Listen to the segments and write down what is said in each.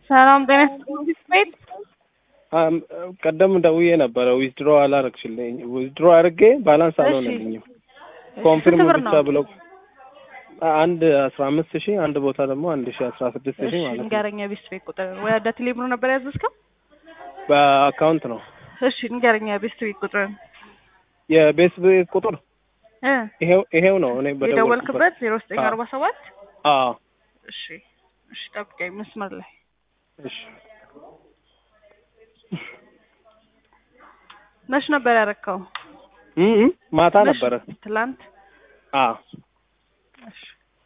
ሰላም ጤና ይስጥልኝ ቤት ቀደም ደውዬ ነበረ ዊዝድሮ አላረግሽልኝ ዊዝድሮ አድርጌ ባላንስ አልሆነልኝም ኮንፊርም ስንት ብር ብቻ ነው? ብለው አንድ አስራ አምስት ሺህ አንድ ቦታ ደግሞ አንድ ሺህ አስራ ስድስት ሺህ እሺ ማለት ነው ንገረኝ የቤት ቤት ቁጥር ወደ ቴሌብር ነበር ያዘዝከው በአካውንት ነው እሺ ንገረኝ የቤት ቤት ቁጥር የቤት ቤት ቁጥር እ ይሄው ይሄው ነው እኔ በደወልኩበት የደወልክበት ዜሮ ዘጠኝ አዎ። አርባ ሰባት አዎ እሺ እሺ ጠብቀኝ መስመር ላይ እሺ መች ነበር ያረከው እ እ ማታ መች? ነበረ ትላንት አዎ እሺ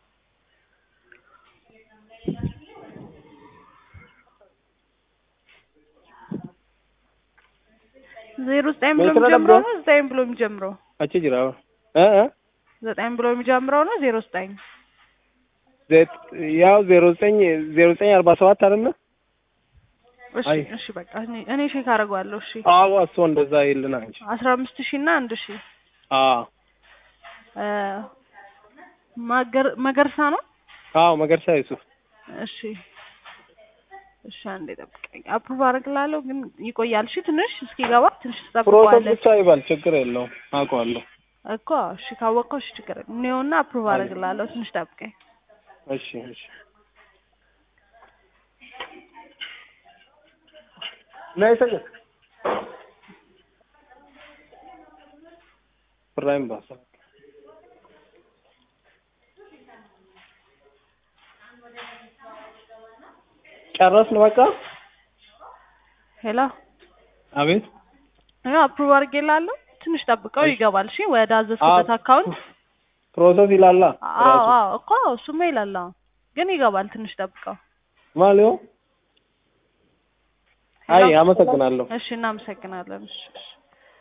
ዜሮ ዘጠኝ ብሎ ሜትር የሚጀምረው ነበር? ነው ዘጠኝ ብሎ የሚጀምረው አቺ ጅራ እ እ ዘጠኝ ብሎ የሚጀምረው ነው ዜሮ ዘጠኝ ዘት- ያው ዜሮ ዘጠኝ ዜሮ ዘጠኝ አርባ ሰባት አይደለ እሺ አይ። እሺ በቃ እኔ እኔ ቼክ አደርገዋለሁ እሺ አዎ እሱ እንደዛ ይልና እንጂ አስራ አምስት ሺህ እና አንድ ሺህ አዎ እ ማገር መገርሳ ነው አዎ መገርሳ ዩሱፍ እሺ እሺ አንዴ ጠብቀኝ አፕሩቭ አደርግልሃለሁ ግን ይቆያል እሺ ትንሽ እስኪገባ ትንሽ ፕሮሰስ ትጠብቀዋለህ ብቻ ይባል ችግር የለውም አውቀዋለሁ እኮ እሺ ካወቀው እሺ ችግር የለም እኔውና አፕሩቭ አደርግልሃለሁ ትንሽ ጠብቀኝ እሺ እሺ ነይ ሰገድ ብራይም ባሳ ጨረስን በቃ ሄሎ አቤት ያው አፕሩቭ አድርጌልሃለሁ ትንሽ ጠብቀው ይገባል እሺ ወደ አዘዝኩበት አካውንት ፕሮሰስ ይላላ አዎ ራሱ አዎ እኮ እሱማ ይላል አዎ ግን ይገባል ትንሽ ጠብቀው ማሊዮ አይ ሄሎ? አመሰግናለሁ እሺ እናመሰግናለን እሺ እሺ